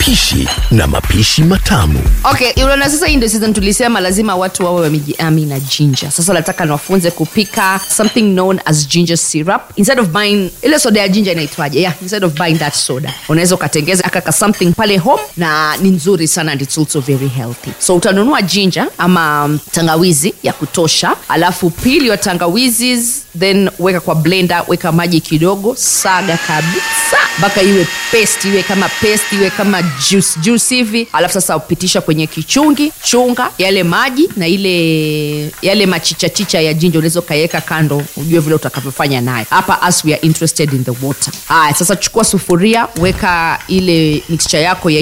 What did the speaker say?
upishi na mapishi matamu. okay unaona sasa hii ndio season tulisema lazima watu wawe wamejiami na ginger sasa nataka niwafunze kupika something known as ginger syrup instead of buying ile soda ya ginger inaitwaje yeah instead of buying that soda unaweza ukatengeza akaka something pale home na ni nzuri sana and it's also very healthy so utanunua ginger ama um, tangawizi ya kutosha alafu pili wa tangawizi then weka kwa blender weka maji kidogo saga kabisa mpaka iwe paste iwe kama paste iwe kama juice juice hivi alafu sasa upitisha kwenye kichungi chunga yale maji na ile yale machichachicha ya jinja unaweza ukaiweka kando ujue vile utakavyofanya nayo hapa as we are interested in the water haya sasa chukua sufuria weka ile mixture yako ya